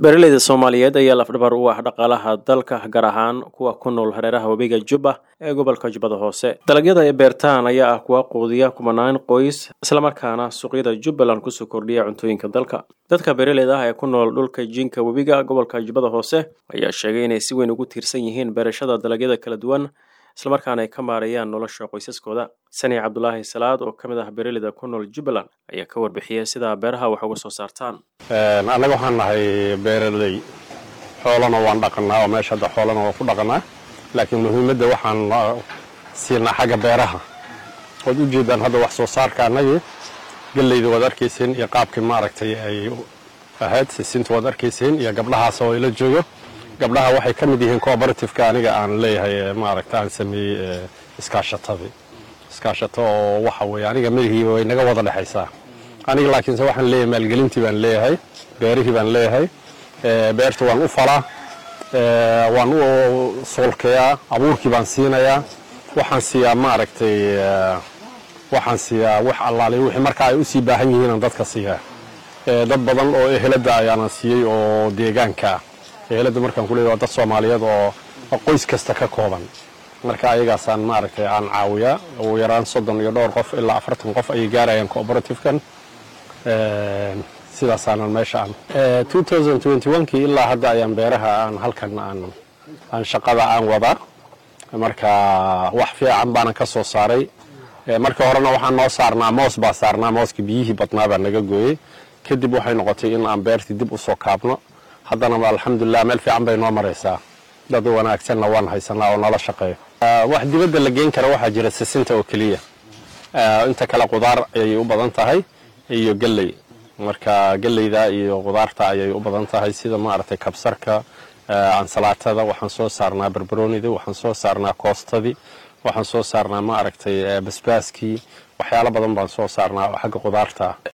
beeraleyda soomaaliyeed ayaa lafdhabar u ah dhaqaalaha dalka gaar ahaan kuwa ku nool hareeraha webiga jubba ee gobolka jubbada hoose dalagyada ay beertaan ayaa ah kuwa quudiya kumanaan qoys islamarkaana suuqyada jubbaland kusoo kordhiya cuntooyinka dalka dadka beeraleyda ah ee ku nool dhulka jinka webiga gobolka jubbada hoose ayaa sheegay inay si weyn ugu tiirsan yihiin beerashada dalagyada kala duwan islamarkaana ay ka maareeyaan nolosha qoysaskooda sani cabdulaahi salaad oo ka mid ah beeraleyda ku nool jubbaland ayaa ka warbixiyay sida beeraha wax uga soo saartaan annaga waxaan nahay beeraley xoolana waan dhaqanaa oo meesha hadda xoolana waan ku dhaqanaa laakiin muhiimadda waxaan siinaa xagga beeraha waad u jeedaan hadda wax soo saarka annagii galleyda waad arkayseen iyo qaabkii maaragtay ay ahayd sisinta waad arkayseen iyo gabdhahaas oo ila joogo gabdhaha waxay ka mid yihiin cooperativeka aniga aan leeyahay maaragta aan sameeyey iskaashatadii iskaashato oo waxa weeye aniga madahiiba way naga wada dhexaysaa aniga laakiinse waxaan leeyahay maalgelintii baan leeyahay beerihii baan leeyahay beerta waan u falaa waan u soolkayaa abuurkii baan siinayaa waxaan siiyaa maaragtay waxaan siiyaa wax allaale wixii marka ay u sii baahan yihiinaan dadka siiyaa dad badan oo ehelada ayaana siiyey oo deegaanka ah ehelada markaan ku leeyahay waa dad soomaaliyeed oo qoys kasta ka kooban marka ayagaasaan maaragtay aan caawiyaa ugu yaraan soddon iyo dhowr qof ilaa afartan qof ayay gaarayaan cooperativkan sidaasaanan meesha aan kii ilaa hadda ayaan beeraha aan halkan aan shaqada aan wadaa marka wax fiican baanan ka soo saaray markii horena waxaan noo saarnaa moos baa saarnaa mooska biyihii badnaa baa naga gooyey kadib waxay noqotay in aan beertii dib u soo kaabno haddana alxamdulilah meel fiican bay noo maraysaa dad wanaagsanna waan haysanaa oo nala shaqeeyo wax dibadda la geyn kara waxaa jira sisinta oo keliya inta kale qudaar ayay u badan tahay iyo galley marka galleyda iyo qudaarta ayay u badan tahay sida maaragtay kabsarka ansalaatada waxaan soo saarnaa barbaroonidii waxaan soo saarnaa koostadii waxaan soo saarnaa maaragtay basbaaskii waxyaalo badan baan soo saarnaa oo xagga qudaarta ah